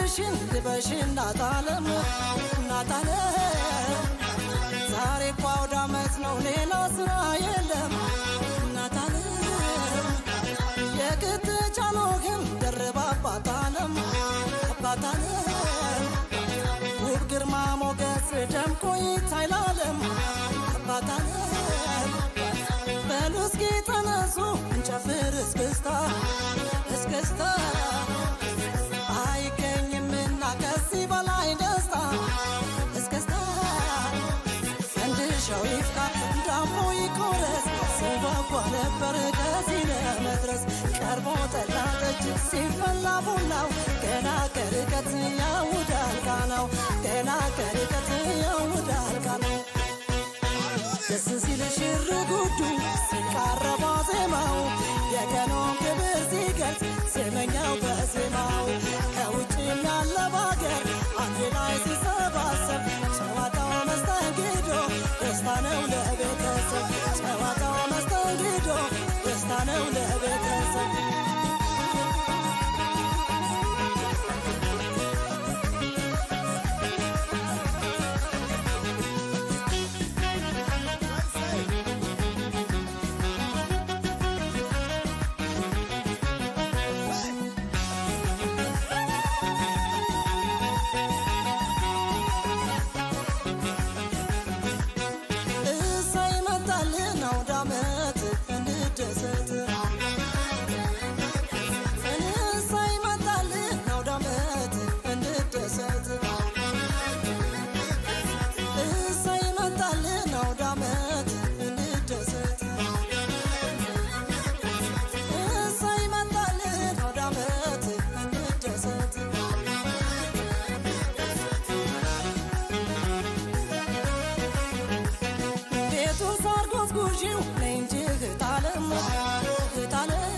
ልብሽን ልበሽ እናታለም እናታለም ዛሬ እኮ አውደ ዓመት ነው ሌላ ስራ የለም እናታለም የቅትቻለው ግን ደርባ አባታለም አባታለም ውብ ግርማ ሞገስ ደምቆ ይታይላለም አባታለም በሉ እስኪ ተነሱ እንጨፍር እስክስታ እስክስታ አይገኝምና ከዚህ በላይ ደስታ እስክስታ ፈንድሻው ይፍካ ዳሞ ይቆረስ ሲጓጓ ነበር ከዚህ ለመድረስ ቀርቦ ጠላ ጠጅ ሲፈላ ቡናው ገና ከርቀት ያውዳል ቃናው ገና ከርቀት ያውዳል ቃናው ደስ ሲል ሽር ጉዱ ሲቃረባ ዜማው የቀኑን ክብር ሲገልጽ ዜመኛው በዜማው ከውጭም ያለ ባገር አንድ ላይ ሲሰባሰብ ጨዋታው መስተንግዶ ደስታ ነው ለቤተሰብ ጨዋታው መስተንግዶ ደስታ ነው ለቤተሰብ እሰይ መጣልን አውደ ዓመት እንደሰት እሰይ መጣልን አውደ ዓመት እንደሰት እሰይ መጣልን አውደ ዓመት እንደሰት እሰይ መጣልን አውደ ዓመት እንደሰት ቤቱን ሳርጎት ጉዢው ነይ እንጂ እህታለም እህታለም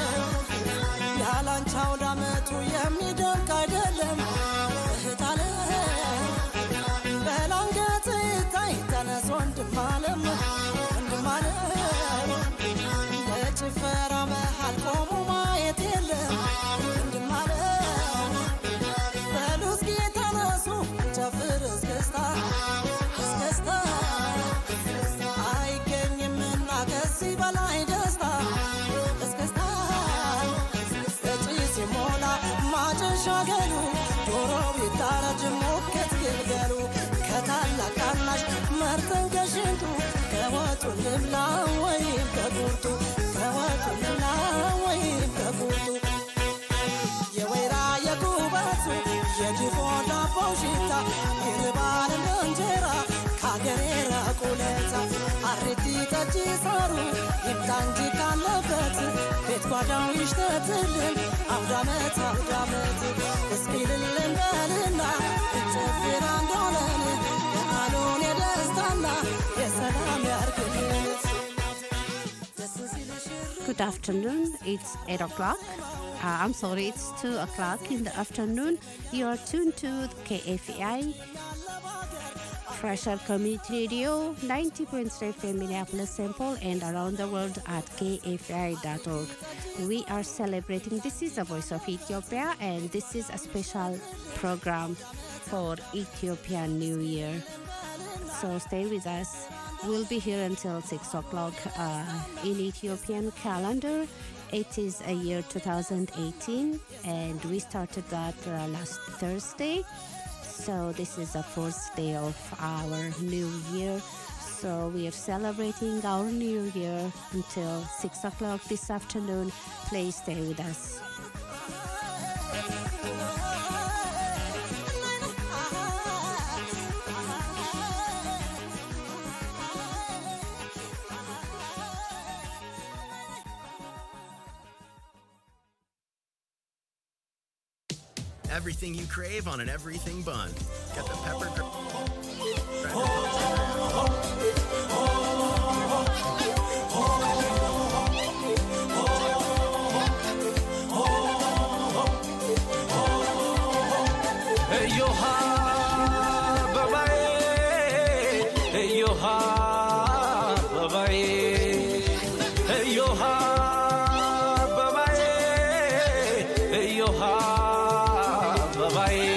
ያላንቺ አውደ ዓመቱ የሚደንቅ አይደለም እህታለም በላንገት ይታይ ተነስ ወንድም አለም ወንድም አለም በጭፈራ መሃል ቆሞ ማየት የለም ወንድም አለም በሉ እስኪ ተነሱ ጨፍር እስክስታ እስክስታ አይገኝምና ከዚህ በላይ ደስታ እስክስታ እጪ ሲሞላ ማጨሻ ገሉ ዶሮው ይታረጅ ሞከት ግልገሉ ከታላቅ ታናሽ መርጠን ከሽንቱ ከወጡ ልብላ ወይም ከቁርጡ ከወጡ ልብላ ወይም ከቁርጡ የወይራ የጉበቱ የድፎ ዳቦ ሽታ ይርባል እንደ እንጀራ ከአገሬ ራቁለታ አሪቲ ጠጅ ሳሩ ይምጣ እንጂ ካለበት ቤት ጓዳው ይሽተትልን አውዳመት አውዳመት እስኪ ልልን በልና እንጨፍር አንድ ሆነን በዓሉን የደስታና የሰላም ያርግልን ደስ ሲል ሽር Good afternoon. It's 8 o'clock. Uh, I'm sorry, it's 2 o'clock in the afternoon. You are tuned to KFI Fresher Community Radio 90.3 FM Minneapolis Simple and around the world at kfi.org. We are celebrating This is the Voice of Ethiopia and this is a special program for Ethiopian New Year. So stay with us. We'll be here until 6 o'clock uh, in Ethiopian calendar. It is a year 2018 and we started that uh, last Thursday. So this is the first day of our new year. So we are celebrating our new year until 6 o'clock this afternoon. Please stay with us. Everything you crave on an everything bun. Get the pepper. Gr- እዮሃ አበባዬ እዮሃ አበባዬ እዮሃ አበባዬ እዮሃ አበባዬ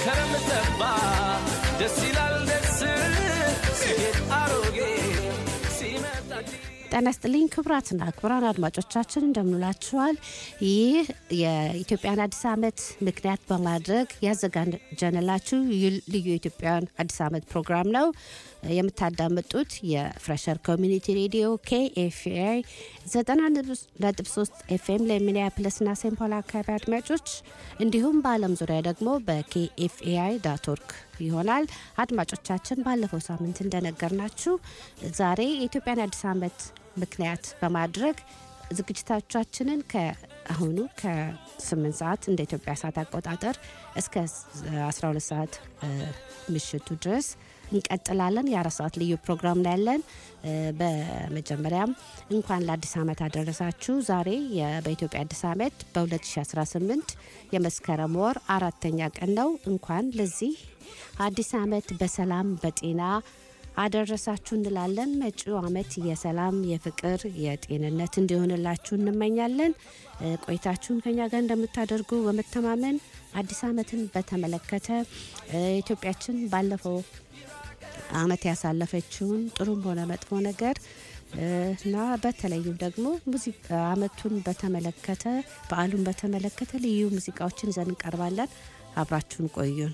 መስከረም ጠባ ደስ ይላል ደስ ሲሄድ አሮጌ ሲመጣ አዲስ ጤና ይስጥልኝ ክቡራትና ክቡራን አድማጮቻችን እንደምንላችኋል። ይህ የኢትዮጵያን አዲስ ዓመት ምክንያት በማድረግ ያዘጋጀንላችሁ ዩ- ልዩ የኢትዮጵያን አዲስ ዓመት ፕሮግራም ነው። የምታዳምጡት የፍሬሸር ኮሚኒቲ ሬዲዮ ኬኤፍኤ 90.3 ኤፍኤም ለሚኒያፖሊስና ሴንት ፖል አካባቢ አድማጮች እንዲሁም በዓለም ዙሪያ ደግሞ በኬኤፍኤአይ ዳት ኦርግ ይሆናል። አድማጮቻችን ባለፈው ሳምንት እንደነገርናችሁ ዛሬ የኢትዮጵያን አዲስ ዓመት ምክንያት በማድረግ ዝግጅቶቻችንን ከአሁኑ ከ8 ሰዓት እንደ ኢትዮጵያ ሰዓት አቆጣጠር እስከ 12 ሰዓት እ፣ ምሽቱ ድረስ እንቀጥላለን። የአራት ሰዓት ልዩ ፕሮግራም ነው ያለን። እ፣ በመጀመሪያም እንኳን ለአዲስ ዓመት አደረሳችሁ። ዛሬ የ- በኢትዮጵያ አዲስ ዓመት በ2018 የመስከረም ወር አራተኛ ቀን ነው። እንኳን ለዚህ አዲስ ዓመት በሰላም በጤና አደረሳችሁ እንላለን። መጪው ዓመት የሰላም፣ የፍቅር፣ የጤንነት እንዲሆንላችሁ እንመኛለን። እ፣ ቆይታችሁን ከኛ ጋር እንደምታደርጉ በመተማመን አዲስ ዓመትን በተመለከተ እ፣ ኢትዮጵያችን ባለፈው ዓመት ያሳለፈችውን ጥሩም ሆነ መጥፎ ነገር እ፣ እና በተለይም ደግሞ ሙዚቃ ዓመቱን በተመለከተ በዓሉን በተመለከተ ልዩ ሙዚቃዎችን ይዘን እንቀርባለን። አብራችሁን ቆዩን።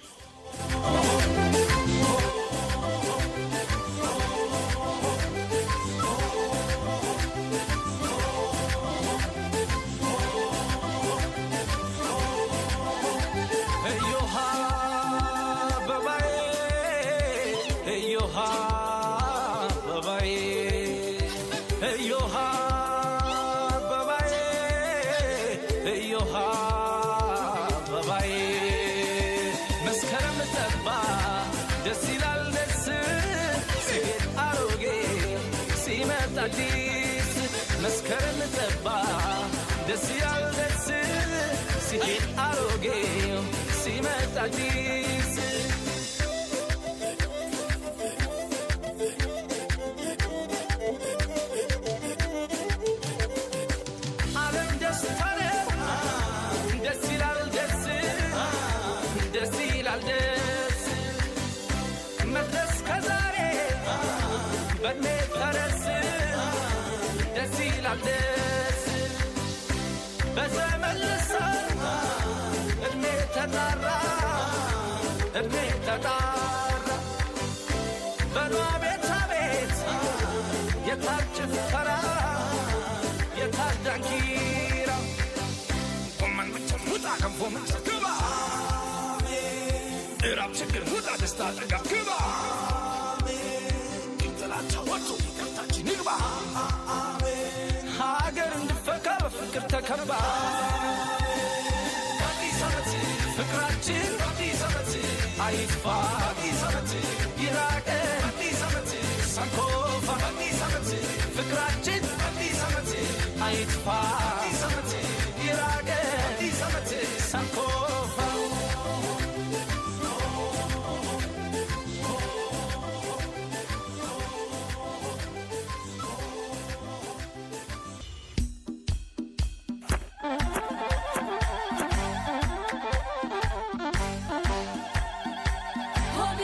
እዮሃ አበባዬ እዮሃ አበባዬ እዮሃ አበባዬ እዮሃ አበባዬ መስከረም ጠባ ደስ ይላል ደስ ሲሄድ አሮጌ ሲመጣ አዲስ መስከረም ጠባ ደስ ይላል ደስ ሲሄድ አሮጌ ሲመጣ አዲስ ዓለም ደስታ ነው ደስ ይላል ደስ ደስ ይላል ደስ መድረስ ከዛሬ በእድሜ ፈረስ ደስ ይላል ደስ በዘመን ልሳን እድሜ ተጣራ እድሜ ተጣራ በሏ ቤት አቤት የታል ጭፈራ የታል ዳንኪራ ጎመን ምጭር ውጣ ገንፎ ምጭር ግባ እራብ ችግር ውጣ ደስታ ጠጋ ግባ ጥላቻ ወጡ ይቅርታችን ይግባ ሀገር እንድፈካ በፍቅር ተከባ አዲስ ዓመት ፍቅራችን አዲስ ዓመት አይጥፋ አዲስ ዓመት ይራቀ አዲስ ዓመት ሳንኮፋ አዲስ ዓመት ፍቅራችን አዲስ ዓመት አይጥፋ አዲስ ዓመት ይራቀ አዲስ ዓመት ሳንኮፋ ሆቤ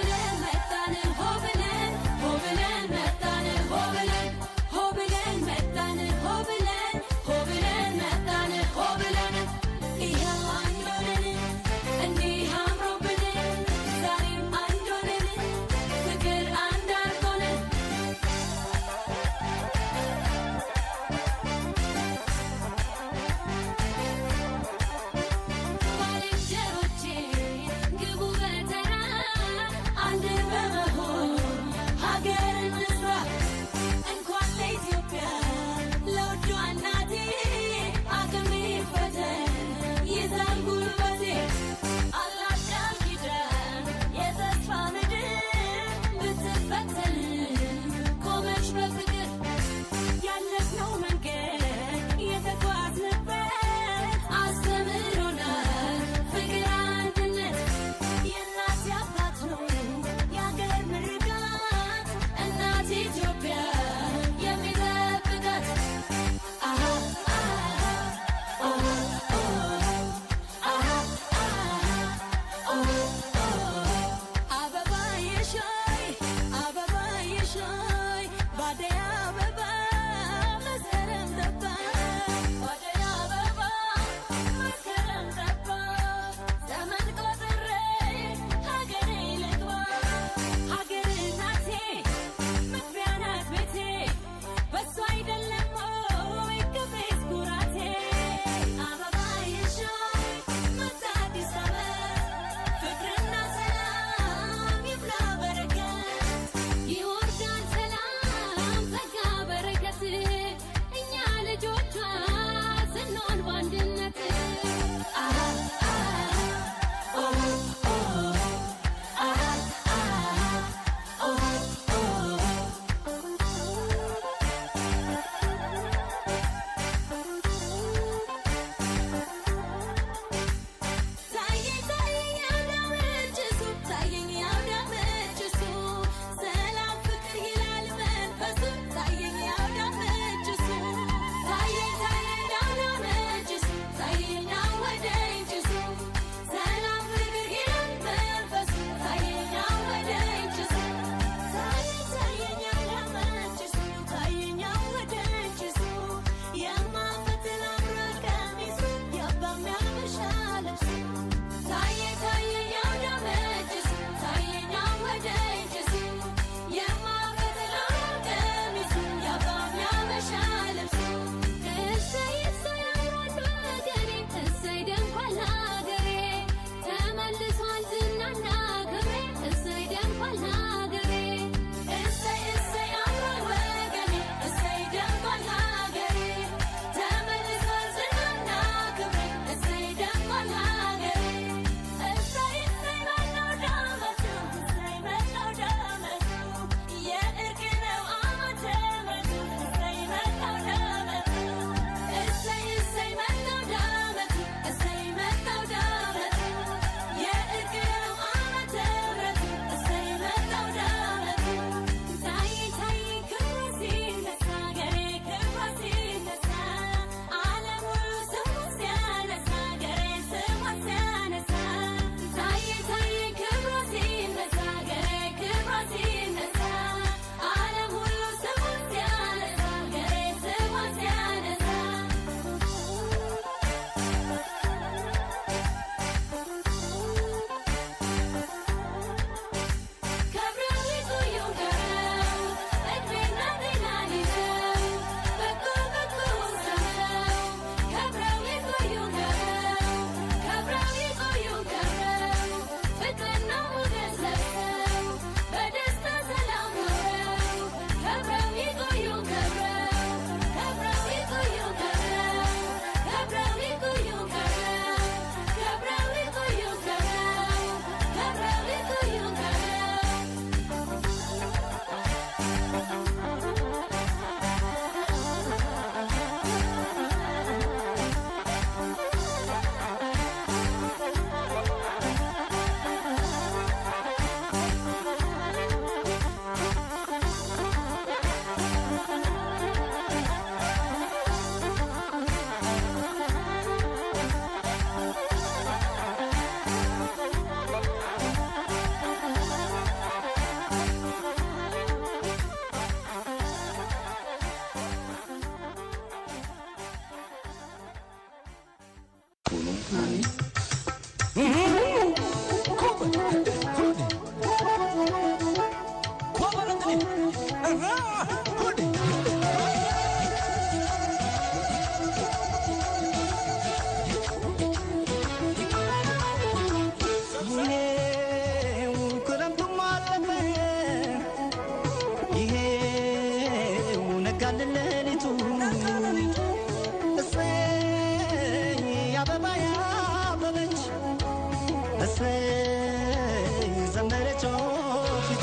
ዘመረች ፊቱ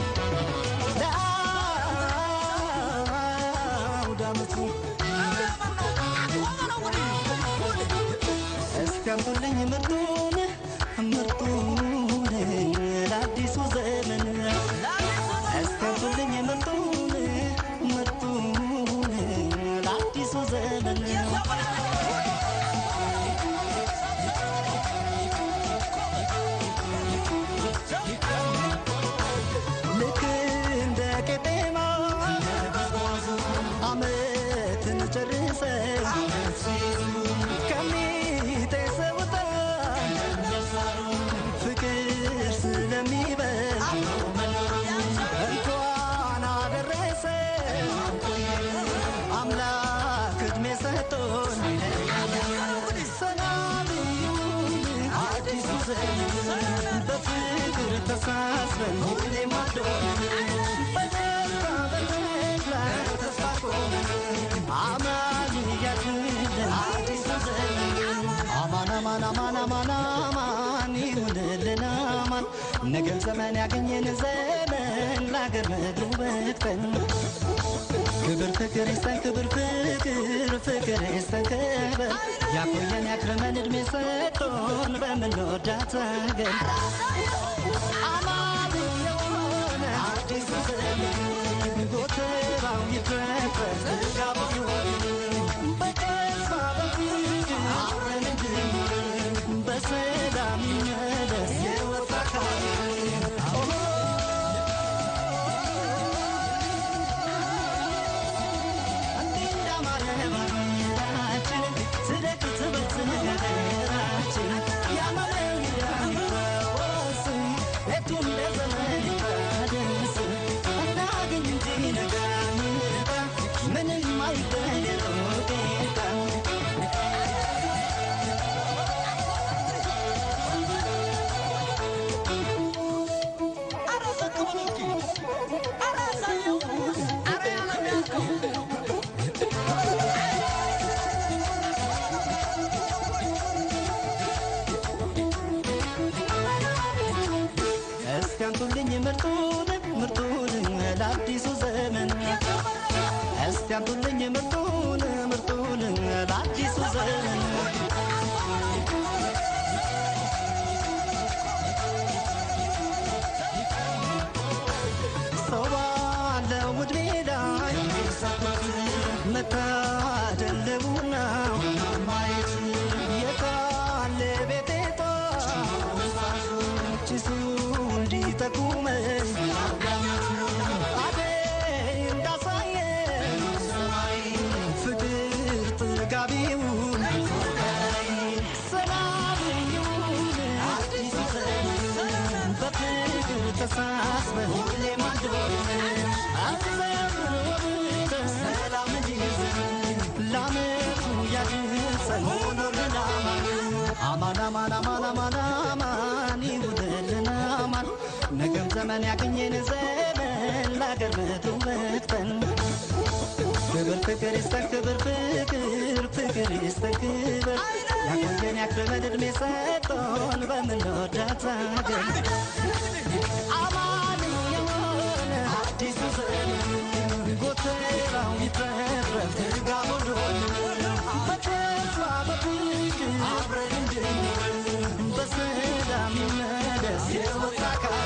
ለአውዳመቱ እስከምቱልኝ ምርጡን ምርጡን ለአዲሱ ዘመን እስከምቱልኝ ምርጡን ምርጡን ለአዲሱ ዘመን ልክ እንደ ቄጤማ ዓመትን ጨርሰን ከሚጤሰው ጣን ፍቅር ስለሚበል እንኳን አደረሰ አምላክ ዕድሜ ሰጥቶን ሰላም ይሁን አዲሱ ዘመን በፍቅር ተሳስበን ሁሌም አዶን በደስታ በተድላ ተስፋ ቆመን አማን እያልን አዲሱ ዘመን አማን አማን አማን አማን አማን ይሁንልን አማን ነገም ዘመን ያገኘን ዘመን ለአገር ምድሩ በቅተን ክብር ፍቅር ይስጠን ክብር ፍቅር ፍቅር ይስጠን ክብር ያቆየን ያክርመን እድሜ ሰጥቶን በምንወዳት አገር አማን የሆነ አዲሱ ዘመን ጎተራው ይትረፈር ጋቡ በተስፋ በፍቅር አብረን እንድንኖር በሰላም ይመለስ የወጣ ምንም አይበለው ጌታ እስኪያምጡልኝ ምርጡን ምርጡን ለአዲሱ ዘመን እስኪያምጡልኝ ምርጡን ምርጡን ለአዲሱ ዘመን ሰው ባለው ዕድሜ ላይ መታደለቡና ማየት የታለ ቤቴታ ጭሱ እንዲጠቁመኝ አደይ እንዳሳየን ፍቅር ጥጋቢውን ሰላም ይሁን አዲሱ ዘመን በፍቅር ተሳስበን ሁሌም አንድ ሆነን አዘምር ወብተን ሰላም እንዲዘን ለዓመቱ ያድርሰን ሆኖልን አማን አማን አማን አማን አማን ይሁንልን አማን ነገም ዘመን ያገኘን ዘመን ለአገር ምድሩ በቅተን ክብር ፍቅር ይስጠን ክብር ፍቅር ፍቅር ይስጠን ክብር ያቆየን ያክብረን ዕድሜ ሰጥቶን በምንወዳት አገር አማን የሆነ አዲሱ ዘመን ጎተራው ይትረፍረፍ ትጋቡ እንደሆነ በተስፋ በፍቅር አብረን እንድንኖር በሰላም ይመለስ የወጣ ቃል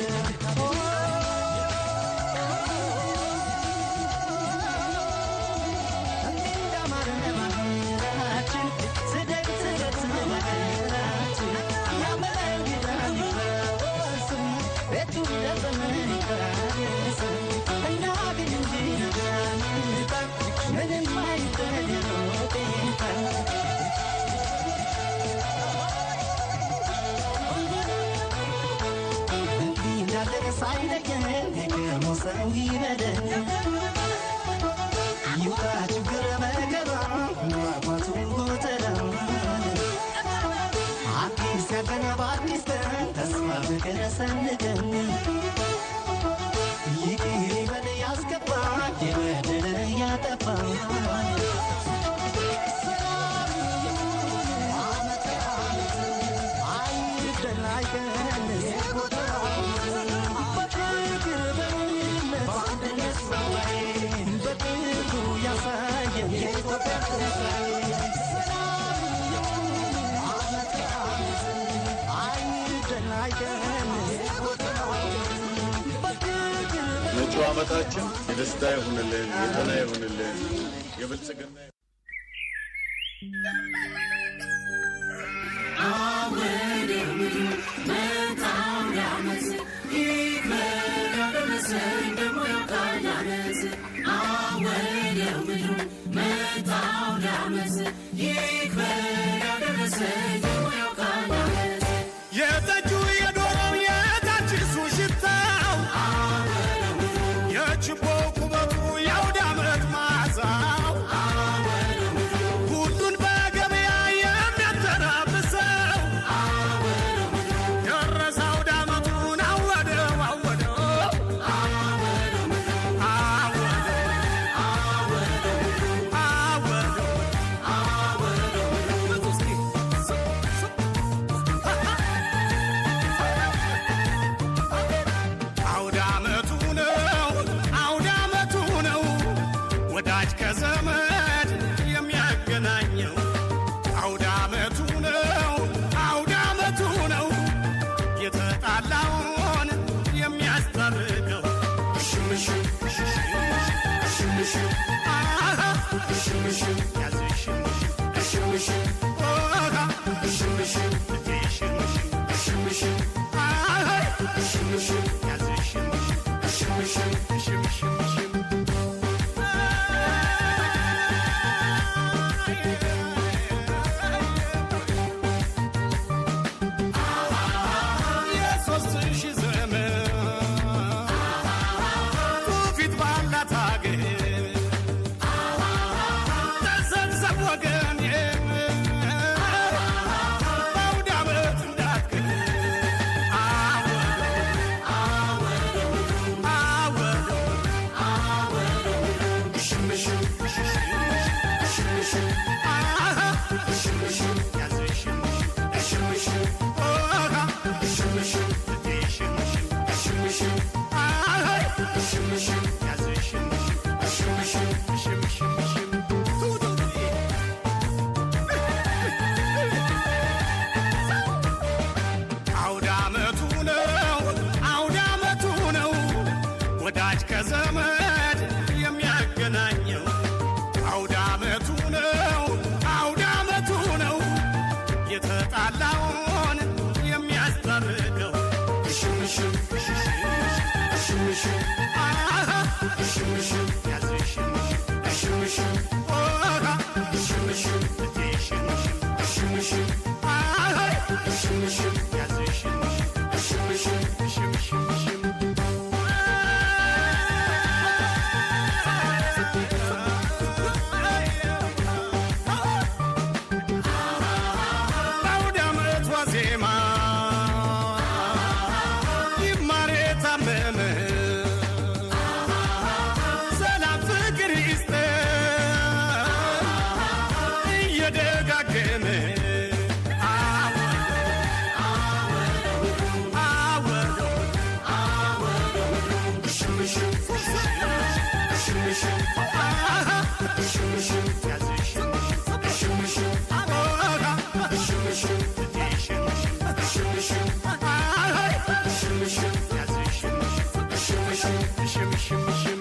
ሳይለየን የቀድሞ ሰው ይበለን ይውጣ ችግር መከራ ማግባቱ ጎተራ አዲስ ያገነ በአዲስ ቀን ተስፋ ፍቅር ሰንቀን ይቅር ይበል ያስገባ የበደለ ያጠፋ ሰላም ይሁን ዓመተ ዓመት አይግደል አይቀር መጪው ዓመታችን የደስታ ይሁንልን፣ የጤና ይሁንልን፣ የብልጽግና የጠጁ የዶሮው የታችሱ ሽታው የችቦ ቁመቱ የአውደ ዓመት መዓዛው ሁሉን በገበያ የሚያተራምሰው ደረሰ አውደ ዓመቱን አወደው አወደው አወደው አወደው አውደ ዓመቱ ነው አውደ ዓመቱ ነው ወዳጅ ከዘመድ የሚያገናኘው አውደ ዓመቱ ነው አውደ ዓመቱ ነው የተጣላውን የሚያስታርቀው እሽም እሽም እሽም እሽም አሃ እሽም እሽም ያዝ እሽም እሽም እሽም ኦሃ እሽም እሽም እሽም እሽም እሽም እሽም አሃ እሽም እሽም ያዝ እሽም እሽም እሽም እሽም እሽም እሽም የሦስት ሺህ ዘመን ትውፊት ባላት አገር ተሰብሰብ ወገን በአውደ ዓመት እንዳትቀር እሽም እሽም እሽም እሽም እሽም አሃ እሽም እሽም ያዝ እሽም እሽም እሽም ኦሃ እሽም እሽም እሽም እሽም እሽም እሽም አሃ እሽም እሽም ያዝ እሽም እሽም እሽም እሽም እሽም እሽም አውደ ዓመቱ ነው አውደ ዓመቱ ነው ወዳጅ ከዘመድ የሚያገናኘው አውደ ዓመቱ ነው አውደ ዓመቱ ነው የተጣላውን የሚያስታርቀው እሽም እሽም እሽም እሽም እሽም አሃ እሽም እሽም ያዝ እሽም እሽም እሽም ኦሃ እሽም እሽም እሽም እሽም እሽም እሽም አሃ እሽም እሽም ያዝ እሽም እሽም እሽም እሽም እሽም እሽም በአውደ ዓመት ዋዜማ ይማር የታመመ ሰላም ፍቅር ይስጠን እየደጋገመ እሽም እሽም እሽም እሽም አሃ እሽም እሽም ያዝ እሽም እሽም እሽም ኦሃ እሽም እሽም እሽም እሽም እሽም እሽም አሃ እሽም እሽም ያዝ እሽም እሽም እሽም እሽም እሽም እሽም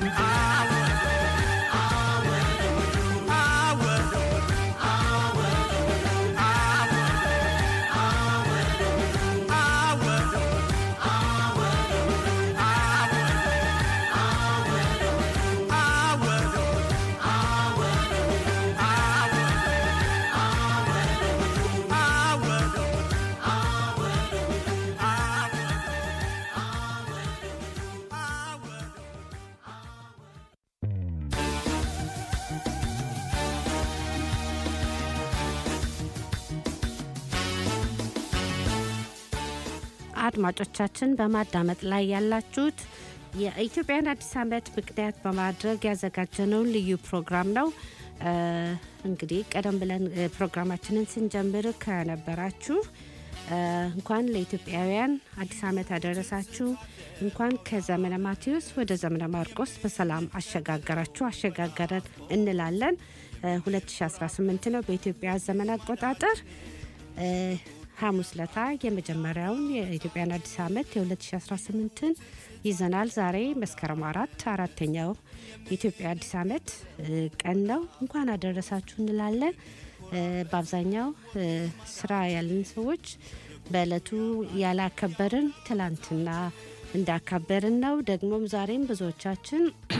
አድማጮቻችን በማዳመጥ ላይ ያላችሁት የኢትዮጵያን አዲስ ዓመት ምክንያት በማድረግ ያዘጋጀነውን ልዩ ፕሮግራም ነው። እ፣ እንግዲህ ቀደም ብለን እ፣ ፕሮግራማችንን ስንጀምር ከነበራችሁ እንኳን ለኢትዮጵያውያን አዲስ ዓመት አደረሳችሁ። እንኳን ከዘመነ ማቴዎስ ወደ ዘመነ ማርቆስ በሰላም አሸጋገራችሁ አሸጋገረን እንላለን። 2018 ነው በኢትዮጵያ ዘመን አቆጣጠር። ሐሙስ ለታ የመጀመሪያውን የኢትዮጵያን አዲስ ዓመት የ2018ን ይዘናል። ዛሬ መስከረም አራት አራተኛው የኢትዮጵያ አዲስ ዓመት ቀን ነው። እንኳን አደረሳችሁ እንላለን። በአብዛኛው ስራ ያለን ሰዎች በእለቱ ያላከበርን ትላንትና እንዳካበርን ነው። ደግሞም ዛሬም ብዙዎቻችን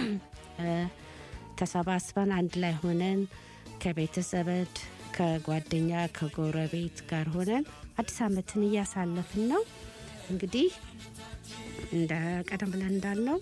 ተሰባስበን አንድ ላይ ሆነን ከቤተሰብድ ከጓደኛ ከጎረቤት ጋር ሆነን አዲስ ዓመትን እያሳለፍን ነው። እንግዲህ እንደ ቀደም ብለን እንዳልነው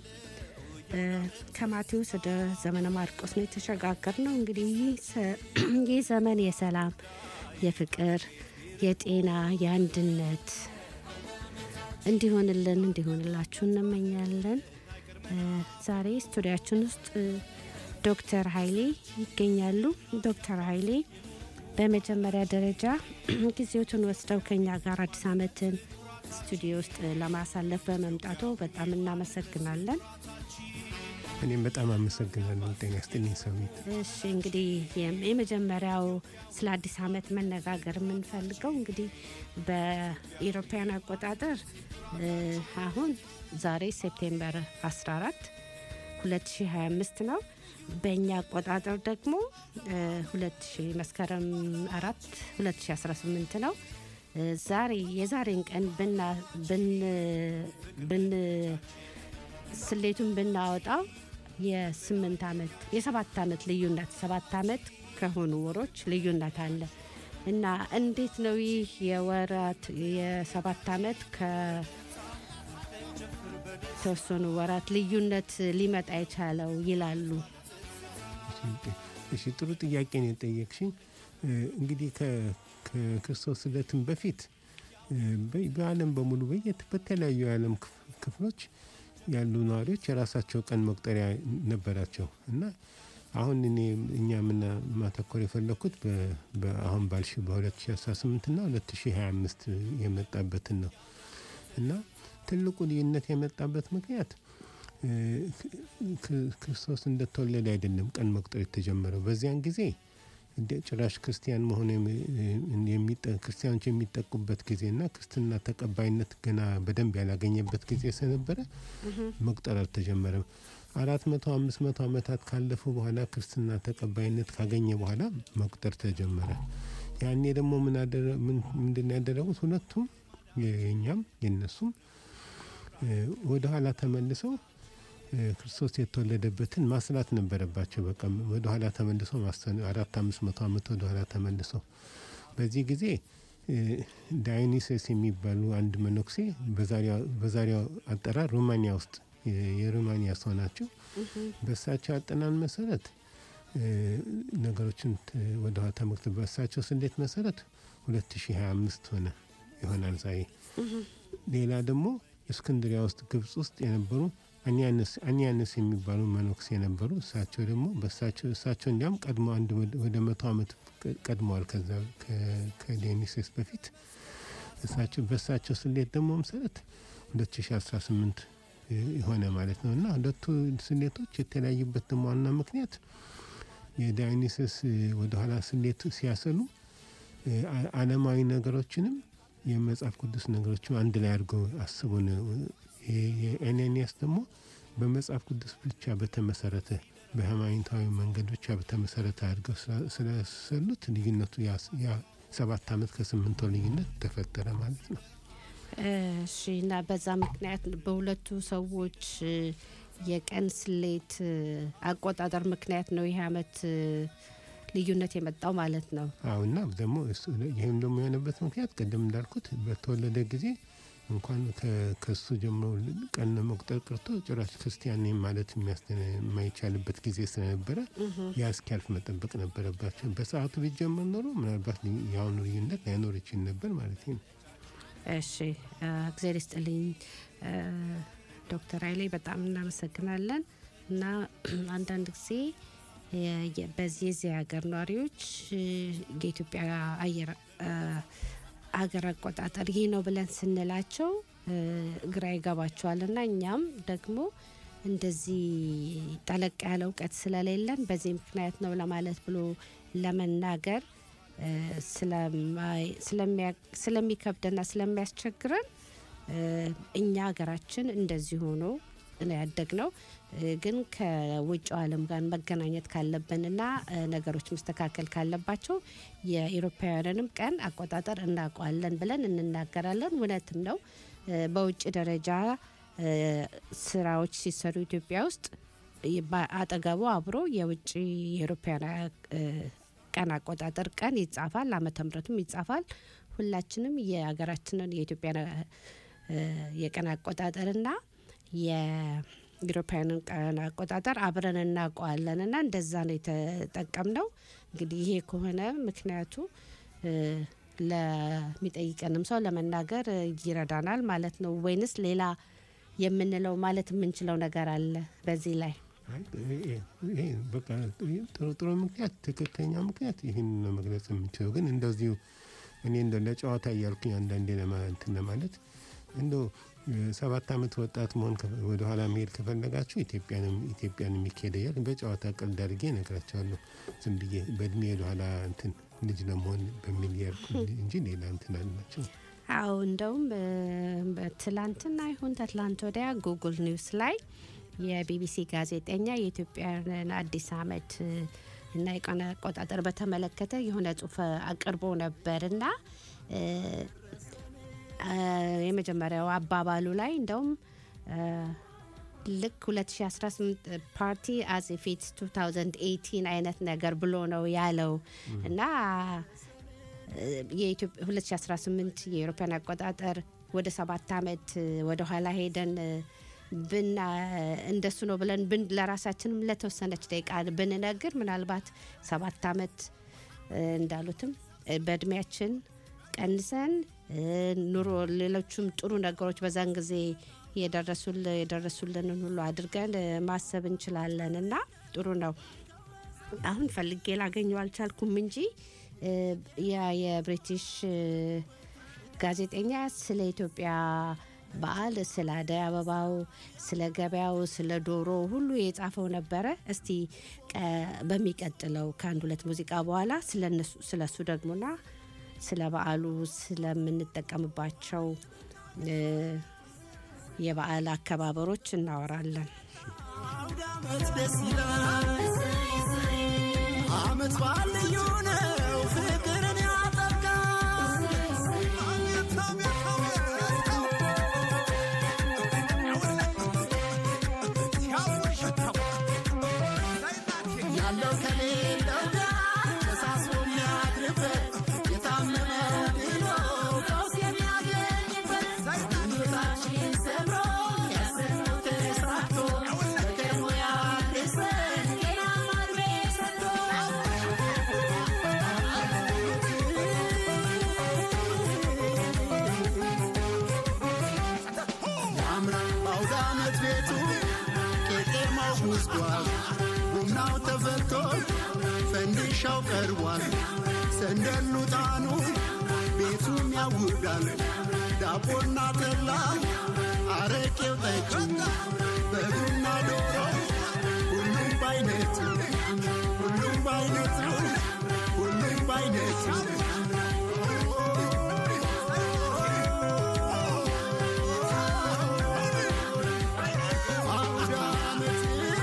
ከማቴዎስ ወደ ዘመነ ማርቆስ ነው የተሸጋገር ነው። እንግዲህ ይህ ዘመን የሰላም፣ የፍቅር፣ የጤና፣ የአንድነት እንዲሆንልን እንዲሆንላችሁ እንመኛለን። ዛሬ ስቱዲያችን ውስጥ ዶክተር ኃይሌ ይገኛሉ። ዶክተር ኃይሌ በመጀመሪያ ደረጃ ጊዜዎትን ወስደው ከኛ ጋር አዲስ ዓመትን ስቱዲዮ ውስጥ ለማሳለፍ በመምጣቱ በጣም እናመሰግናለን። እኔም በጣም አመሰግናለሁ። ጤና ይስጥልኝ ሰዊት። እሺ እንግዲህ የመጀመሪያው ስለ አዲስ ዓመት መነጋገር የምንፈልገው እንግዲህ በኢሮፓያን አቆጣጠር አሁን ዛሬ ሴፕቴምበር 14 2025 ነው። በእኛ አቆጣጠር ደግሞ 2000 መስከረም 4 2018 ነው። ዛሬ የዛሬን ቀን ብና ብን ብን ስሌቱን ብናወጣው የስምንት ዓመት የሰባት ዓመት ልዩነት ሰባት ዓመት ከሆኑ ወሮች ልዩነት አለ እና እንዴት ነው ይህ የወራት የሰባት ዓመት ከተወሰኑ ወራት ልዩነት ሊመጣ የቻለው ይላሉ። እሺ ጥሩ ጥያቄ ነው የጠየቅሽኝ። እንግዲህ ከክርስቶስ ልደትም በፊት በዓለም በሙሉ በየት በተለያዩ የዓለም ክፍሎች ያሉ ነዋሪዎች የራሳቸው ቀን መቁጠሪያ ነበራቸው እና አሁን እኔ እኛ ምና ማተኮር የፈለግኩት አሁን ባልሽ በ2018 እና 2025 የመጣበትን ነው እና ትልቁ ልዩነት የመጣበት ምክንያት ክርስቶስ እንደተወለደ አይደለም ቀን መቁጠር የተጀመረው። በዚያን ጊዜ ጭራሽ ክርስቲያን መሆን ክርስቲያኖች የሚጠቁበት ጊዜና ክርስትና ተቀባይነት ገና በደንብ ያላገኘበት ጊዜ ስለነበረ መቁጠር አልተጀመረም። አራት መቶ አምስት መቶ ዓመታት ካለፉ በኋላ ክርስትና ተቀባይነት ካገኘ በኋላ መቁጠር ተጀመረ። ያኔ ደግሞ ምንድን ያደረጉት ሁለቱም የኛም የነሱም ወደ ኋላ ተመልሰው ክርስቶስ የተወለደበትን ማስላት ነበረባቸው። በቃ ወደ ኋላ ተመልሶ አራት አምስት መቶ ዓመት ወደ ኋላ ተመልሶ በዚህ ጊዜ ዳዮኒሰስ የሚባሉ አንድ መነኩሴ በዛሬው አጠራር ሩማኒያ ውስጥ የሩማኒያ ሰው ናቸው። በእሳቸው አጠናን መሰረት ነገሮችን ወደ ኋላ ተመልክቶ በእሳቸው ስሌት መሰረት 2025 ሆነ ይሆናል ዛሬ። ሌላ ደግሞ እስክንድሪያ ውስጥ ግብጽ ውስጥ የነበሩ አኒያንስ የሚባሉ መነኩሴ የነበሩ እሳቸው ደግሞ በእሳቸው እሳቸው እንዲያም ቀድሞ አንድ ወደ መቶ ዓመት ቀድመዋል ከዛ ከዲዮኒስዮስ በፊት እሳቸው በእሳቸው ስሌት ደግሞ መሰረት 2018 የሆነ ማለት ነው እና ሁለቱ ስሌቶች የተለያዩበት ደግሞ ዋና ምክንያት የዳዮኒስዮስ ወደኋላ ስሌት ሲያሰሉ ዓለማዊ ነገሮችንም የመጽሐፍ ቅዱስ ነገሮችም አንድ ላይ አድርገው አስቡ ነው። የኤኔኒያስ ደግሞ በመጽሐፍ ቅዱስ ብቻ በተመሰረተ በሃይማኖታዊ መንገድ ብቻ በተመሰረተ አድርገው ስለሰሉት ልዩነቱ ያ ሰባት ዓመት ከስምንት ወር ልዩነት ተፈጠረ ማለት ነው። እሺ እና በዛ ምክንያት በሁለቱ ሰዎች የቀን ስሌት አቆጣጠር ምክንያት ነው ይህ አመት ልዩነት የመጣው ማለት ነው። አዎ እና ደግሞ ይህም ደግሞ የሆነበት ምክንያት ቅድም እንዳልኩት በተወለደ ጊዜ እንኳን ከሱ ጀምሮ ቀን መቁጠር ቀርቶ ጭራሽ ክርስቲያን ነኝ ማለት የማይቻልበት ጊዜ ስለነበረ ያ እስኪያልፍ መጠበቅ ነበረባቸው። በሰዓቱ ቢጀመር ኖሮ ምናልባት የአሁኑ ልዩነት ላይኖር ይችል ነበር ማለት ነው። እሺ እግዜር ይስጥልኝ ዶክተር ኃይሌ በጣም እናመሰግናለን። እና አንዳንድ ጊዜ በዚህ የዚህ ሀገር ነዋሪዎች የኢትዮጵያ አየር አገር አቆጣጠር ይህ ነው ብለን ስንላቸው እ፣ ግራ ይገባቸዋል እና እኛም ደግሞ እንደዚህ ጠለቅ ያለ እውቀት ስለሌለን በዚህ ምክንያት ነው ለማለት ብሎ ለመናገር እ፣ ስለማይ- ስለሚያ- ስለሚከብደና ስለሚያስቸግረን እ፣ እኛ ሀገራችን እንደዚህ ሆኖ ነው ያደግነው። እ፣ ግን ከውጭው ዓለም ጋር መገናኘት ካለብንና እ፣ ነገሮች መስተካከል ካለባቸው የኢሮፓውያንንም ቀን አቆጣጠር እናውቀዋለን ብለን እንናገራለን። እውነትም ነው። እ፣ በውጭ ደረጃ እ፣ ስራዎች ሲሰሩ ኢትዮጵያ ውስጥ ይ- በ- አጠገቡ አብሮ የውጭ የኢሮፓውያን እ፣ ቀን አቆጣጠር ቀን ይጻፋል፣ ዓመተ ምሕረቱም ይጻፋል። ሁላችንም የሀገራችንን የኢትዮጵያ የቀን አቆጣጠርና የኢሮፓውያንን ቀን አቆጣጠር አብረን እናውቀዋለን እና እንደዛ ነው የተጠቀምነው። እንግዲህ ይሄ ከሆነ ምክንያቱ እ፣ ለሚጠይቀንም ሰው ለመናገር እ፣ ይረዳናል ማለት ነው። ወይንስ ሌላ የምንለው ማለት የምንችለው ነገር አለ በዚህ ላይ? አይ፣ ይሄ- ይሄ በቃ ጥሩ ጥሩ ምክንያት ትክክለኛ ምክንያት ይህን ነው መግለጽ የምንችለው። ግን እንደዚሁ እኔ እንደ ለጨዋታ እያልኩኝ አንዳንዴ ለማ- እንትን ለማለት እንደ ሰባት ዓመት ወጣት መሆን ከፈ- ወደኋላ መሄድ ከፈለጋችሁ ኢትዮጵያንም ኢትዮጵያን የሚካሄደ እያል በጨዋታ ቀልድ አድርጌ እነግራቸዋለሁ። ዝም ብዬ በእድሜ ወደኋላ እንትን ልጅ ለመሆን በሚል ያልኩ እንጂ ሌላ እንትን አላቸው። አዎ እንደውም እ፣ በትላንትና ይሁን ተትላንት ወዲያ ጉግል ኒውስ ላይ የቢቢሲ ጋዜጠኛ የኢትዮጵያን አዲስ ዓመት እ፣ እና የቀን አቆጣጠር በተመለከተ የሆነ ጽሁፍ አቅርቦ ነበር እና እ፣ አ፣ የመጀመሪያው አባባሉ ላይ እንደውም እ፣ ልክ 2018 ፓርቲ አዝ ፊት 2018 አይነት ነገር ብሎ ነው ያለው እና የኢትዮጵያ 2018 የአውሮፓውያን አቆጣጠር ወደ ሰባት ዓመት ወደ ኋላ ሄደን ብና እንደሱ ነው ብለን ብን ለራሳችንም ለተወሰነች ደቂቃ ብንነግር ምናልባት ሰባት ዓመት እ፣ እንዳሉትም እ፣ በእድሜያችን ቀንሰን እ፣ ኑሮ ሌሎቹም ጥሩ ነገሮች በዛን ጊዜ የደረሱል የደረሱልንን ሁሉ አድርገን እ፣ ማሰብ እንችላለን እና ጥሩ ነው። አሁን ፈልጌ ላገኘው አልቻልኩም እንጂ እ፣ ያ የብሪቲሽ እ፣ ጋዜጠኛ ስለ ኢትዮጵያ በዓል፣ ስለ አደይ አበባው፣ ስለ ገበያው፣ ስለ ዶሮ ሁሉ የጻፈው ነበረ። እስቲ ቀ- በሚቀጥለው ከአንድ ሁለት ሙዚቃ በኋላ ስለ እሱ ደግሞና ስለ በዓሉ ስለምንጠቀምባቸው እ፣ የበዓል አከባበሮች እናወራለን። አመት ደስ ይላል። አመት በዓል ልዩ ነው፣ ፍቅርን ያጠብቃል። አቤት አቤት አቤት ያለው ከሌለው ጋር ተሳስቦ የሚያድርበት የታመመው ድኖ ፈውስ የሚያገኝበት ምኞታችን ሰምሮ ያሰብነው ተሳክቶ በቀድሞ ያድርሰን ጤናማ ዕድሜ ሰጥቶ ያምራል በአውደ ዓመት ቤቱ ቄጤማው ጉዝጓዝ ቡናው ተፈልቶ ፈንዲሻው ቀርቧል ሰንደሉ ጣኑ ቤቱም ያውዳል ዳቦና ጠላ አረቄው ጠጁ በግና ዶሮ ሁሉም ባይነቱ ሁሉም ባይነቱ ሁሉም ባይነቱ አውደ ዓመት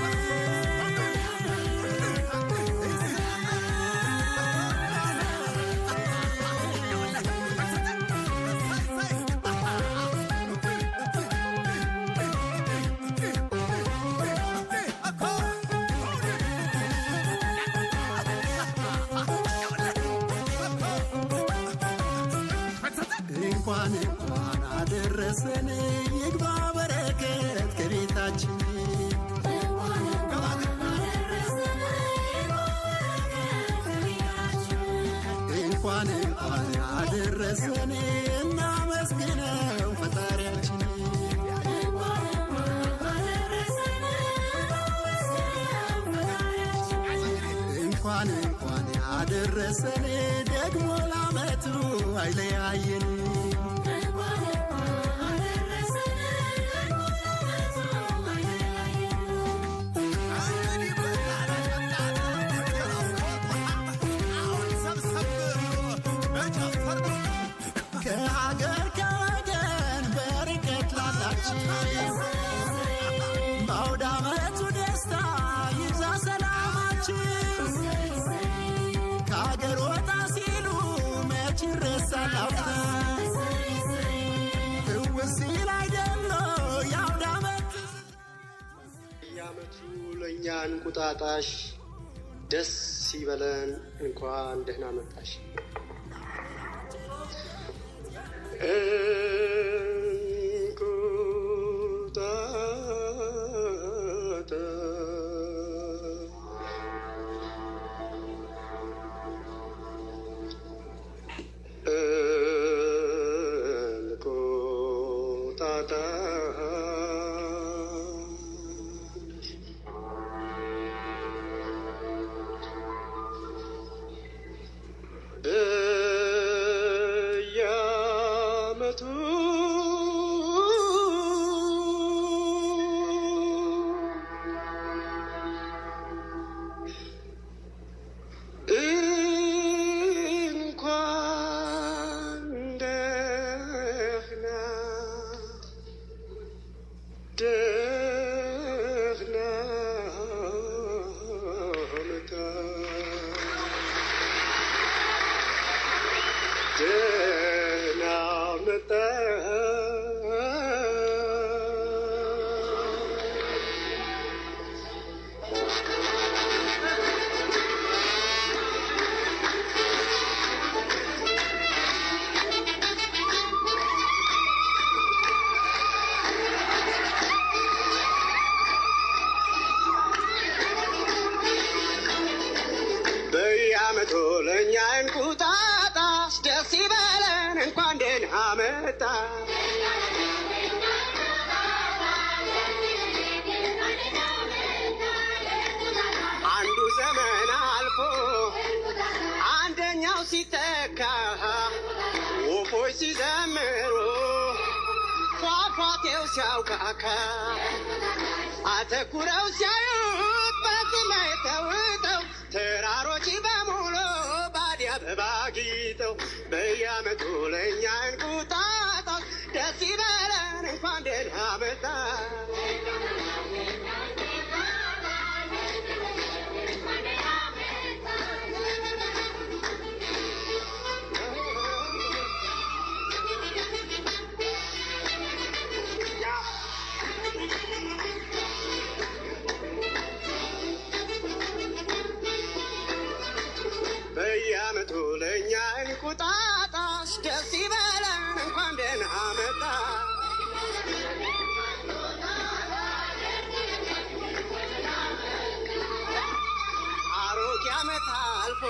እንኳን እንኳን አደረሰን ይግባ በረከት ከቤታችን እንኳን እንኳን አደረሰን እናመስግነው ፈጣሪያችን እንኳን እንኳን አደረሰን ደግሞ ለዓመቱ አይለያየን ከሀገር ከወገን በርቀት ላላችሁ በአውደ ዓመቱ ደስታ ይብዛ ሰላማችሁ ከሀገር ወጣ ሲሉ መች ይረሳል አፍታ ትውስ ሲል አይደለ የአውደ ዓመት የዓመቱ ለእኛ እንቁጣጣሽ ደስ ይበለን እንኳን ደህና መጣሽ። እንቁጣጣሽ በየዓመቱ እንኳን ደህና ደህና መጣ ደህና መጣ በየዓመቱ ለእኛ እንቁጣጣሽ ደስ ይበለን እንኳን ደህና መጣ አንዱ ዘመን አልፎ አንደኛው ሲተካ ወፎች ሲዘምሩ ፏፏቴው ሲያውቃካ አተኩረው ሲያዩት በሰማይ ተውጠው ተራሮች በሙሉ ባዲ አበባ ጊጠው በየዓመቱ ለእኛ እንቁጣጣሽ ደስ ይበለን እንኳን ደህና መጣ በየዓመቱ ለእኛ እንቁጣጣሽ ደስ ይበለን እንኳን ደህና መጣ አሮጌ ዓመት አልፎ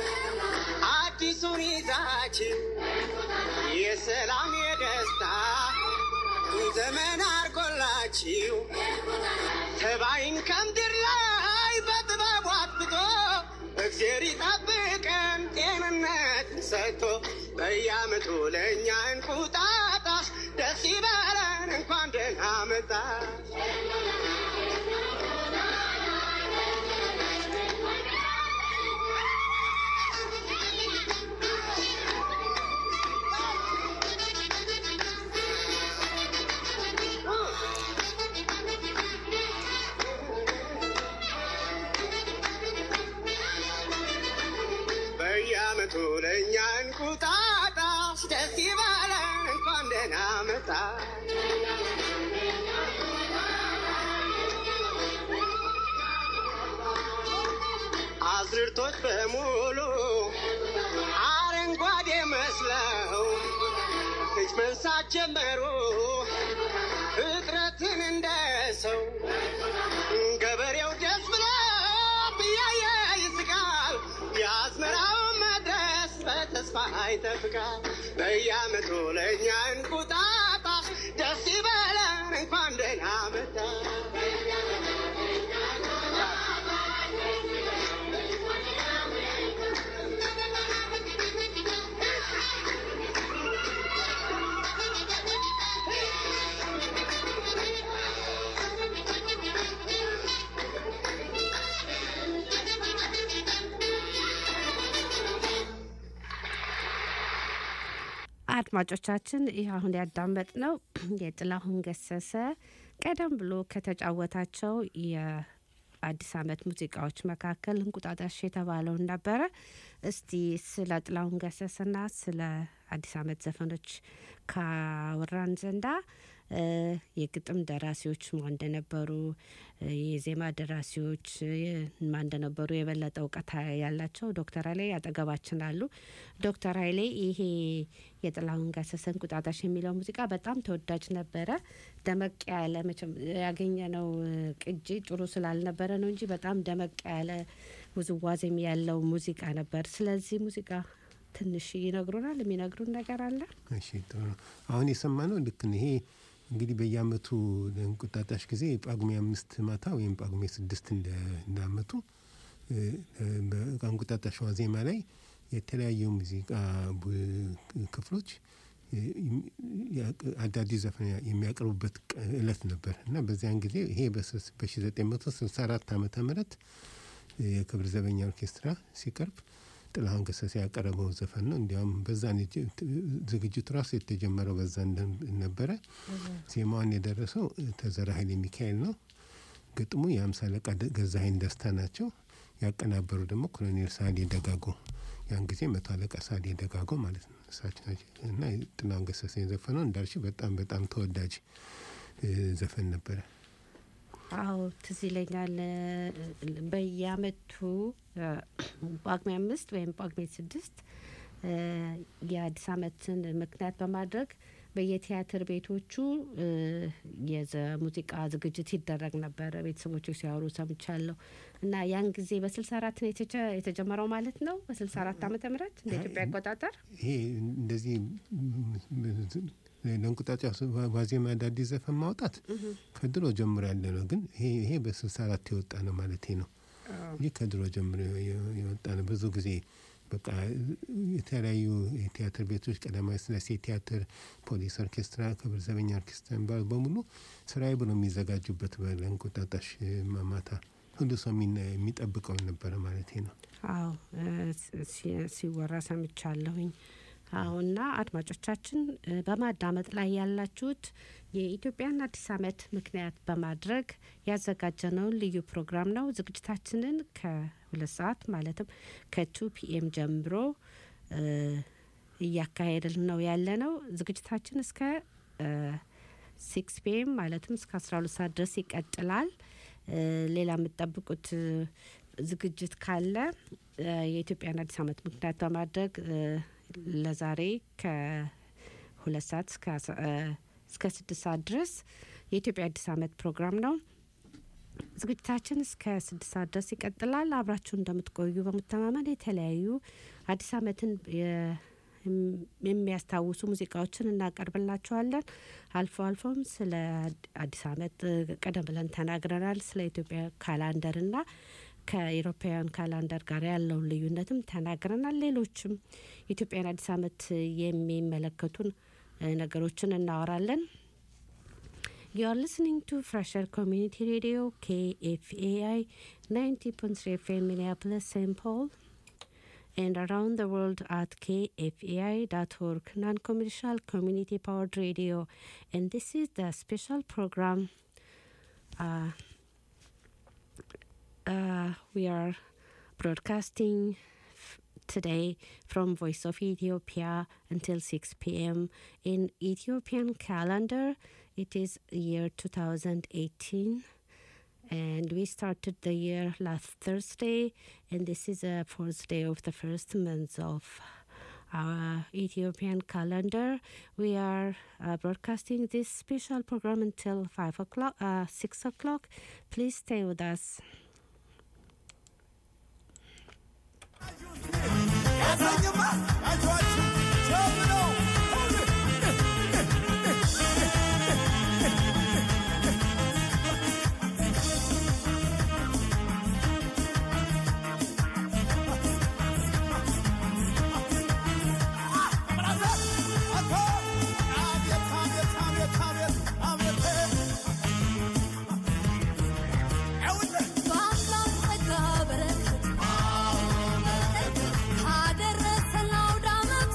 አዲሱን ይዛችን የሰላም የደስታ ዘመን አርጎላችሁ ተባይን ከምድር ላይ በጥበቡ አጥፍቶ እግዜር ይጠብቀን ጤንነት ሰጥቶ በየዓመቱ ለእኛ እንቁጣጣሽ ደስ ይበለን እንኳን ደህና መጣ በየዓመቱ ለእኛ እንቁጣጣሽ ደስ ይበለን እንኳን ደህና መጣ አዝርቶች በሙሉ አረንጓዴ መስለው እጅ መንሳት ጀመሩ ፍጥረትን እንደ ሰው ገበሬው ደስ ብሎ ብያየ ይስቃል የአዝመራው መድረስ በተስፋ ይጠብቃል በየዓመቱ ለእኛ እንቁጣጣሽ ደስ ይበለን እንኳን ደህና መጣ አድማጮቻችን ይህ አሁን ያዳመጥ ነው የጥላሁን ገሰሰ ቀደም ብሎ ከተጫወታቸው የአዲስ ዓመት ሙዚቃዎች መካከል እንቁጣጣሽ የተባለውን ነበረ። እስቲ ስለ ጥላሁን ገሰሰና ስለ አዲስ ዓመት ዘፈኖች ካወራን ዘንዳ እ፣ የግጥም ደራሲዎች ማን እንደነበሩ እ፣ የዜማ ደራሲዎች እ፣ ማን እንደነበሩ የበለጠ እውቀት ያላቸው ዶክተር ኃይሌ አጠገባችን አሉ። ዶክተር ኃይሌ ይሄ የጥላሁን ገሰሰ እንቁጣጣሽ የሚለው ሙዚቃ በጣም ተወዳጅ ነበረ። ደመቅ ያለ መቼም ያገኘነው እ፣ ቅጂ ጥሩ ስላልነበረ ነው እንጂ በጣም ደመቅ ያለ ውዝዋዜም ያለው ሙዚቃ ነበር። ስለዚህ ሙዚቃ ትንሽ ይነግሩናል። የሚነግሩን ነገር አለ? እሺ ጥሩ ነው። አሁን የሰማነው ልክ ነው። ይሄ እንግዲህ በየአመቱ ለእንቁጣጣሽ ጊዜ ጳጉሜ አምስት ማታ ወይም ጳጉሜ ስድስት እንደ እንደ አመቱ እ፣ እ፣ በእንቁጣጣሽ ዋዜማ ላይ የተለያዩ ሙዚቃ ቡ- ክፍሎች እ፣ ያቅ- አዳዲስ ዘፈን የሚያቀርቡበት ቀ- እለት ነበር እና በዚያን ጊዜ ይሄ በ1964 ዓመተ ምህረት የክብር ዘበኛ ኦርኬስትራ ሲቀርብ ጥላሁን ገሰሰ ያቀረበው ዘፈን ነው። እንዲያውም በዛ ነው የጀ- ዝግጅቱ ራሱ የተጀመረው በዛ እንደ- ነበረ። ዜማዋን የደረሰው ተዘራ ኃይለ ሚካኤል ነው። ግጥሙ የአምሳ አለቃ ደ- ገዛኸኝ ደስታ ናቸው። ያቀናበሩ ደግሞ ኮሎኔል ሳሌ ደጋጎ፣ ያን ጊዜ መቶ አለቃ ሳሌ ደጋጎ ማለት ነው እሳቸው ናቸው። እና ጥላሁን ገሰሰ የዘፈነው እንዳልሽ በጣም በጣም ተወዳጅ እ፣ ዘፈን ነበረ። አዎ ትዝ ይለኛል። እ፣ በየአመቱ እ፣ ጳጉሜ አምስት ወይም ጳጉሜ ስድስት እ፣ የአዲስ አመትን ምክንያት በማድረግ በየቲያትር ቤቶቹ እ፣ የዘ ሙዚቃ ዝግጅት ይደረግ ነበረ። ቤተሰቦቹ ሲያወሩ ሰምቻለሁ። እና ያን ጊዜ በስልሳ አራት ነው የተጀ- የተጀመረው ማለት ነው። በስልሳ አራት ዓመተ ምህረት እንደ ኢትዮጵያ አቆጣጠር ይሄ እንደዚህ ለእንቁጣጣሽ ዋዜማ አዳዲስ ዘፈን ማውጣት ከድሮ ጀምሮ ያለ ነው። ግን ይሄ ይሄ በስልሳ አራት የወጣ ነው ማለት ነው እንጂ ከድሮ ጀምሮ የ- የወጣ ነው። ብዙ ጊዜ በቃ የተለያዩ የቲያትር ቤቶች ቀዳማዊ ሥላሴ ቲያትር፣ ፖሊስ ኦርኬስትራ፣ ክብር ዘበኛ ኦርኬስትራ የሚባሉ በሙሉ ስራዬ ብሎ የሚዘጋጁበት ለእንቁጣጣሽ ማታ ሁሉ ሰው የሚና- የሚጠብቀው ነበረ ማለት ነው። አዎ እ፣ ሲ- ሲወራ ሰምቻለሁኝ። አሁና አድማጮቻችን እ፣ በማዳመጥ ላይ ያላችሁት የኢትዮጵያን አዲስ ዓመት ምክንያት በማድረግ ያዘጋጀነውን ልዩ ፕሮግራም ነው። ዝግጅታችንን ከሁለት ሰዓት ማለትም ከቱ ፒኤም ጀምሮ እ፣ እያካሄድን ነው ያለ ነው። ዝግጅታችን እስከ ሲክስ ፒኤም ማለትም እስከ አስራ ሁለት ሰዓት ድረስ ይቀጥላል። እ፣ ሌላ የምትጠብቁት እ፣ ዝግጅት ካለ እ፣ የኢትዮጵያን አዲስ ዓመት ምክንያት በማድረግ እ፣ ለዛሬ ከሁለት ሰዓት እስከ አስራ- እ፣ እስከ ስድስት ሰዓት ድረስ የኢትዮጵያ አዲስ ዓመት ፕሮግራም ነው። ዝግጅታችን እስከ ስድስት ሰዓት ድረስ ይቀጥላል። አብራችሁ እንደምትቆዩ በመተማመን የተለያዩ አዲስ ዓመትን የ- የም- የሚያስታውሱ ሙዚቃዎችን እናቀርብላችኋለን። አልፎ አልፎም ስለ አዲስ ዓመት እ፣ ቀደም ብለን ተናግረናል። ስለ ኢትዮጵያ ካላንደርና ከኢሮፓውያን ካላንደር ጋር ያለውን ልዩነትም ተናግረናል። ሌሎችም የኢትዮጵያን አዲስ ዓመት የሚመለከቱን እ፣ ነገሮችን እናወራለን። You are listening to Fresher Community Radio, KFAI 90.3 FM Minneapolis, St. Paul, and around the world at kfai.org, non commercial community powered radio. And this is the special program. Uh, uh, we are broadcasting f- today from Voice of Ethiopia until 6 p.m. In Ethiopian calendar, it is year 2018 and we started the year last Thursday, and this is the fourth day of the first month of our Ethiopian calendar. We are uh, broadcasting this special program until five o'clock, uh, six o'clock. Please stay with us. በአምላክ ጸጋ በረከት አደረሰን ለአውደ ዓመቱ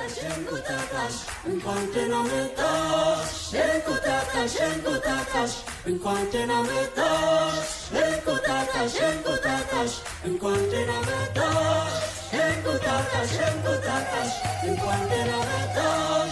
እንቁጣጣሽ እንቁጣጣሽ እንኳን ደህና መጣሽ እንቁጣጣሽ እንቁጣጣሽ እንኳን ደህና መጣሽ እንቁጣጣሽ እንቁጣጣሽ እንኳን ደህና መጣሽ እንቁጣጣሽ እንቁጣጣሽ እንኳን ደህና መጣሽ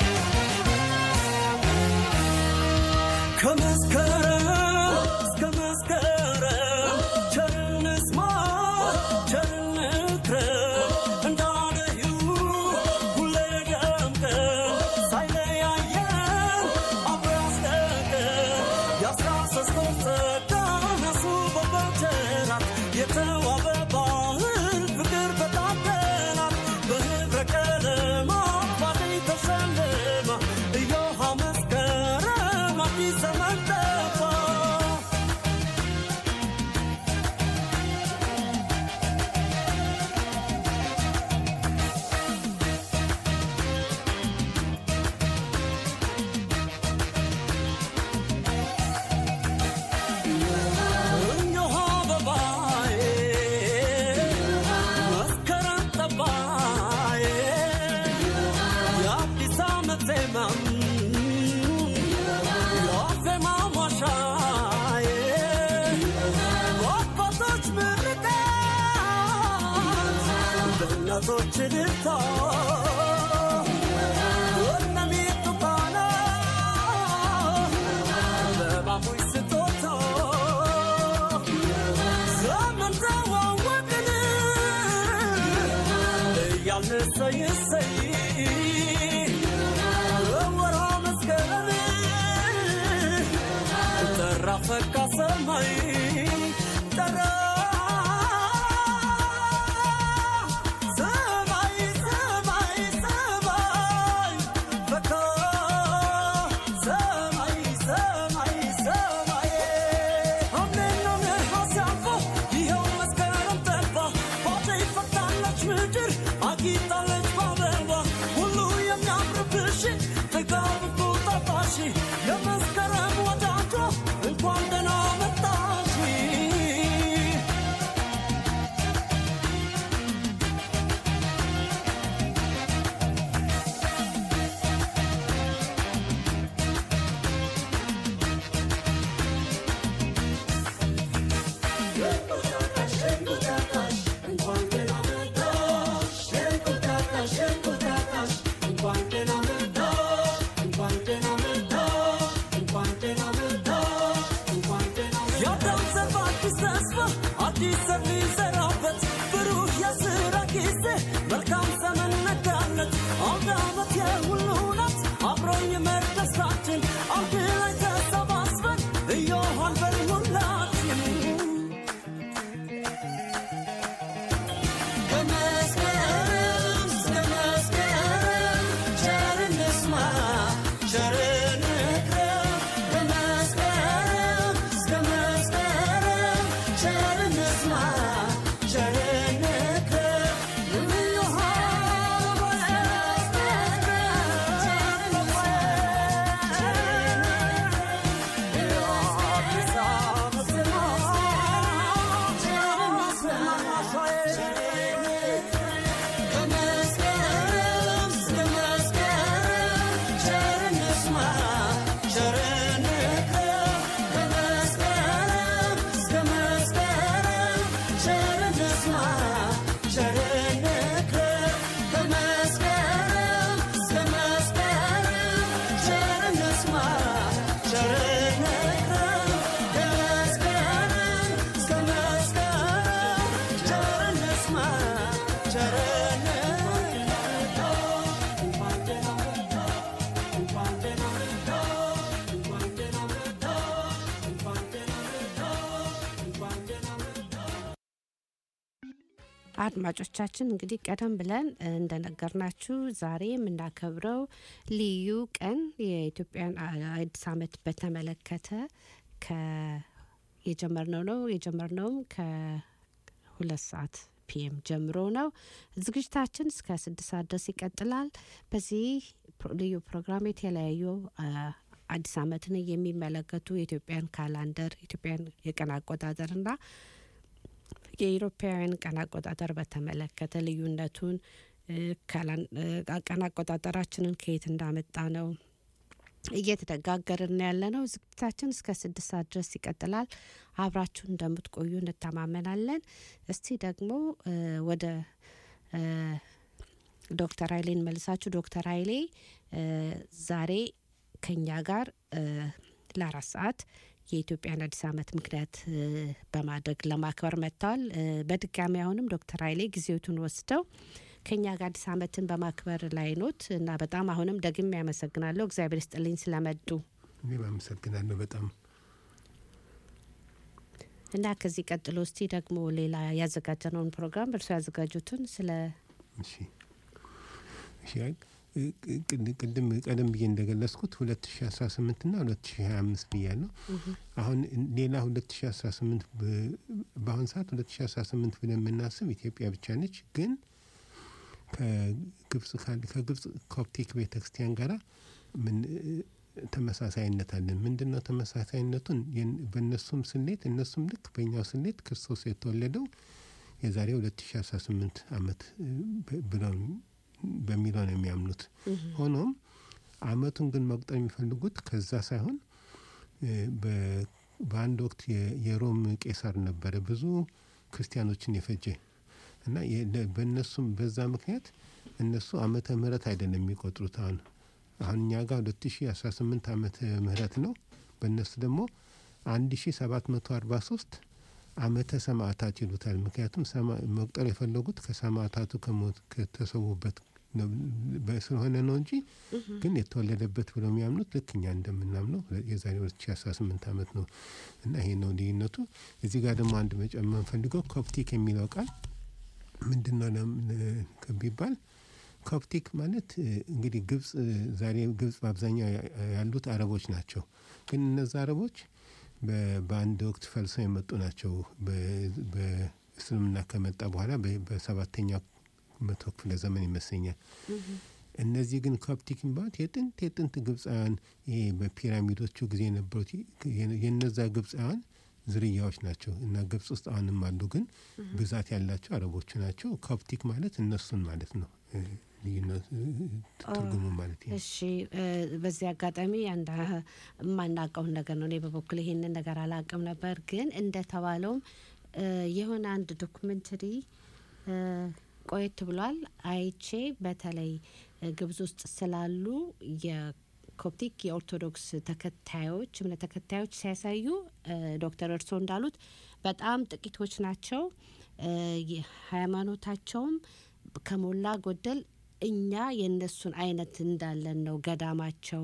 ከመስከረም እስከ መስከረም ቸርን ስማ ቸርን ክረም እንዳለዩ ሁሌ ደምቀን ሳይለያየን አብሮ ያስደቀን የአስራ ሶስት ወር ጸጋ ያስውበው በቸራት የተዋበ ባህል ፍቅር በታደላት በህብረ ቀለማት ባደይ ተሸልማ እዮሃ መስከረም አዲስ ዘመን ጠባ እዮሃ አበባዬ መስከረም ጠባዬ የአዲስ ዓመት ዜማም የዋዜማ ማሻዬ በአባቶች ምርቃት በእናቶች እልልታ ወነሚቱ ቃና በባቡይ ስጦታ ዘመን ተዋወቅን እያልን እሰይ እሰይ በወርሃ መስከረም ጠራ ፈካ ሰማይ ጠራ ሰማይ ሰማይ ሰማይ ፈካ ሰማይ ሰማይ ሰማይ ሐምሌና ነሐሴ አልፎ ይኸው መስከረም ጠባ ባዶ ይፈታለች ምድር አጊጣለች በአበባ ሁሉ የሚያምርብሽ ጥጋብ ቁጣጣሽ የመስከረም ወዳጇ እንኳን ደህና መጣሽ የአዳም ዘር በአዲስ ተስፋ አዲስ ዘር ሊዘራበት ብሩህ የስራ ጊዜ መልካም ዘመን ነጋለት አውደ ዓመት የሁሉ ናት አብሮኝ መር ደስታችን አንድ ላይ ተሰባስበን እዮሃን በል ሁላችን ከመስከረም እስከ መስከረም ቸር እንስማ ቸር እንክረም ከመስከረም እስከ መስከረም ቸር እንስማ ቸር እንክረም እዮሃ ከመስከረም እስከ መስከረም ቸር እንስማ ቸር እንክረም ከመስከረም እስከ መስከረም ቸር እንስማ ቸር እንክረም ከመስከረም እስከ መስከረም ቸር እንስማ ቸር እንክረም ከመስከረም እስከ መስከረም ቸር እንስማ ቸር አድማጮቻችን እንግዲህ ቀደም ብለን እንደነገርናችሁ ዛሬ የምናከብረው ልዩ ቀን የኢትዮጵያን አዲስ ዓመት በተመለከተ ከ የጀመርነው ነው የጀመርነውም ከሁለት ሰዓት ፒኤም ጀምሮ ነው። ዝግጅታችን እስከ ስድስት ሰዓት ድረስ ይቀጥላል። በዚህ ፕሮ- ልዩ ፕሮግራም የተለያዩ አ፣ አዲስ ዓመትን የሚመለከቱ የኢትዮጵያን ካላንደር ኢትዮጵያን የቀን አቆጣጠርና የኢሮፓውያን ቀን አቆጣጠር በተመለከተ ልዩነቱን ካላን- እ፣ ቀን አቆጣጠራችንን ከየት እንዳመጣ ነው እየተነጋገርን ያለ ነው። ዝግጅታችን እስከ ስድስት ሰዓት ድረስ ይቀጥላል። አብራችሁን እንደምትቆዩ እንተማመናለን። እስቲ ደግሞ እ፣ ወደ እ፣ ዶክተር ኃይሌን መልሳችሁ ዶክተር ኃይሌ እ፣ ዛሬ ከኛ ጋር እ፣ ለአራት ሰዓት የኢትዮጵያን አዲስ ዓመት ምክንያት እ፣ በማድረግ ለማክበር መጥተዋል። እ፣ በድጋሚ አሁንም ዶክተር ኃይሌ ጊዜዎቱን ወስደው ከኛ ጋር አዲስ ዓመትን በማክበር ላይ ኖት እና በጣም አሁንም ደግሜ ያመሰግናለሁ። እግዚአብሔር ይስጥልኝ ስለመጡ እኔም አመሰግናለሁ በጣም እና ከዚህ ቀጥሎ እስቲ ደግሞ ሌላ ያዘጋጀነውን ፕሮግራም እርሱ ያዘጋጁትን ስለ እሺ እሺ አይ፣ ቅ- ቅ- ቅድም ቀደም ብዬ እንደገለጽኩት 2018 እና 2025 ብያለሁ። አሁን ሌላ 2018 በ- በአሁን ሰዓት 2018 ብለን የምናስብ ኢትዮጵያ ብቻ ነች። ግን ከግብጽ ካል- ከግብጽ ኮፕቲክ ቤተክርስቲያን ጋራ ምን ተመሳሳይነት አለን። ምንድን ነው ተመሳሳይነቱን? የን- በእነሱም ስሌት እነሱም ልክ በእኛው ስሌት ክርስቶስ የተወለደው የዛሬ 2018 ዓመት እ፣ በ- ብለው በሚለው ነው የሚያምኑት። ሆኖም አመቱን ግን መቁጠር የሚፈልጉት ከዛ ሳይሆን እ፣ በ- በአንድ ወቅት የ- የሮም ቄሳር ነበረ ብዙ ክርስቲያኖችን የፈጀ እና የ- ለ- በእነሱም በዛ ምክንያት እነሱ ዓመተ ምህረት አይደለም የሚቆጥሩት አሁን አሁን እኛ ጋር 2018 ዓመተ ምህረት ነው። በእነሱ ደግሞ 1743 ዓመተ ሰማዕታት ይሉታል። ምክንያቱም ሰማ- መቁጠር የፈለጉት ከሰማዕታቱ ከሞት ከተሰዉበት ነው በ- ስለሆነ ነው እንጂ ግን የተወለደበት ብለው የሚያምኑት ልክ እኛ እንደምናምነው የዛሬ 2018 ዓመት ነው እና ይሄ ነው ልዩነቱ። እዚህ ጋር ደግሞ አንድ መጨመር ፈልገው ኮፕቲክ የሚለው ቃል ምንድን ነው ለም- ቢባል ኮፕቲክ ማለት እ፣ እንግዲህ ግብጽ እ፣ ዛሬ ግብጽ በአብዛኛው ያ- ያሉት አረቦች ናቸው። ግን እነዛ አረቦች በ- በአንድ ወቅት ፈልሰው የመጡ ናቸው። በ- በእስልምና ከመጣ በኋላ በ- በሰባተኛው መቶ ክፍለ ዘመን ይመስለኛል። እነዚህ ግን ኮፕቲክ የሚባሉት የጥንት የጥንት ግብፃውያን ይሄ በፒራሚዶቹ ጊዜ የነበሩት የ- የነዛ ግብፃውያን ዝርያዎች ናቸው እና ግብጽ ውስጥ አሁንም አሉ። ግን ብዛት ያላቸው አረቦቹ ናቸው። ኮፕቲክ ማለት እነሱን ማለት ነው። እ፣ ልዩነት እ፣ ትርጉሙ ማለት ነው። እሺ እ፣ በዚህ አጋጣሚ አንድ አ- የማናውቀውን ነገር ነው። እኔ በበኩል ይሄንን ነገር አላውቅም ነበር። ግን እንደተባለውም እ፣ የሆነ አንድ ዶኩሜንተሪ እ፣ ቆየት ብሏል አይቼ በተለይ እ፣ ግብጽ ውስጥ ስላሉ የኮፕቲክ የኦርቶዶክስ ተከታዮች እምነት ተከታዮች ሲያሳዩ እ፣ ዶክተር እርሶ እንዳሉት በጣም ጥቂቶች ናቸው። እ፣ ሃይማኖታቸውም ከሞላ ጎደል እኛ የእነሱን አይነት እንዳለን ነው። ገዳማቸው፣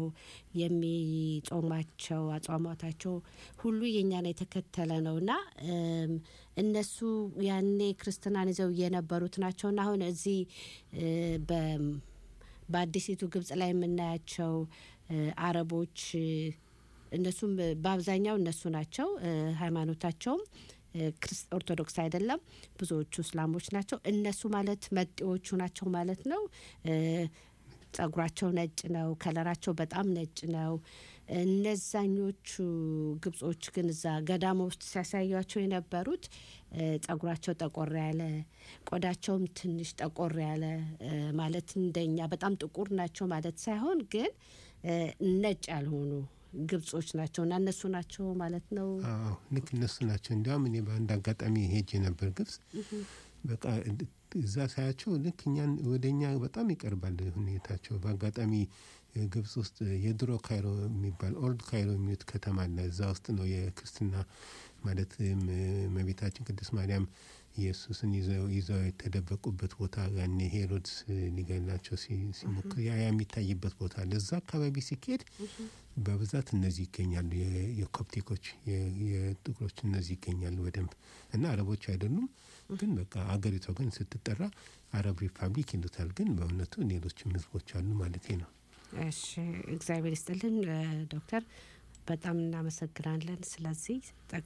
የሚጾማቸው አጽዋማታቸው ሁሉ የእኛን የተከተለ ነው እና እም፣ እነሱ ያኔ ክርስትናን ይዘው የነበሩት ናቸውና አሁን እዚህ እ፣ በ- በአዲሲቱ ግብጽ ላይ የምናያቸው እ፣ አረቦች እ፣ እነሱም በአብዛኛው እነሱ ናቸው። እ፣ ሃይማኖታቸውም እ፣ ክርስ- ኦርቶዶክስ አይደለም። ብዙዎቹ እስላሞች ናቸው። እነሱ ማለት መጤዎቹ ናቸው ማለት ነው። እ፣ ጸጉራቸው ነጭ ነው። ከለራቸው በጣም ነጭ ነው። እነዛኞቹ ግብጾች ግን እዛ ገዳማ ውስጥ ሲያሳያቸው የነበሩት እ፣ ጸጉራቸው ጠቆር ያለ፣ ቆዳቸውም ትንሽ ጠቆር ያለ እ፣ ማለት እንደኛ በጣም ጥቁር ናቸው ማለት ሳይሆን ግን እ፣ ነጭ ያልሆኑ ግብጾች ናቸው እና እነሱ ናቸው ማለት ነው። አዎ ልክ እነሱ ናቸው። እንዲያውም እኔ በአንድ አጋጣሚ ሄጄ ነበር ግብጽ። በቃ እድ- እዛ ሳያቸው ልክ እኛን ወደ እኛ በጣም ይቀርባል ሁኔታቸው። በአጋጣሚ እ፣ ግብጽ ውስጥ የድሮ ካይሮ የሚባል ኦልድ ካይሮ የሚሉት ከተማ አለ። እዛ ውስጥ ነው የክርስትና ማለት እመቤታችን ቅድስት ማርያም ኢየሱስን ይዘው ይዘው የተደበቁበት ቦታ ያኔ ሄሮድስ እ፣ ሊገላቸው ሲ- ሲሞክር ያ ያ የሚታይበት ቦታ አለ። እዛ አካባቢ ሲካሄድ በብዛት እነዚህ ይገኛሉ። የ- የኮፕቲኮች የ- የጥቁሮች እነዚህ ይገኛሉ በደንብ እና አረቦች አይደሉም። ግን በቃ አገሪቷ ግን ስትጠራ አረብ ሪፐብሊክ ይሉታል። ግን በእውነቱ ሌሎችም ህዝቦች አሉ ማለት ነው። እሺ እግዚአብሔር ይስጥልን እ፣ ዶክተር በጣም እናመሰግናለን። ስለዚህ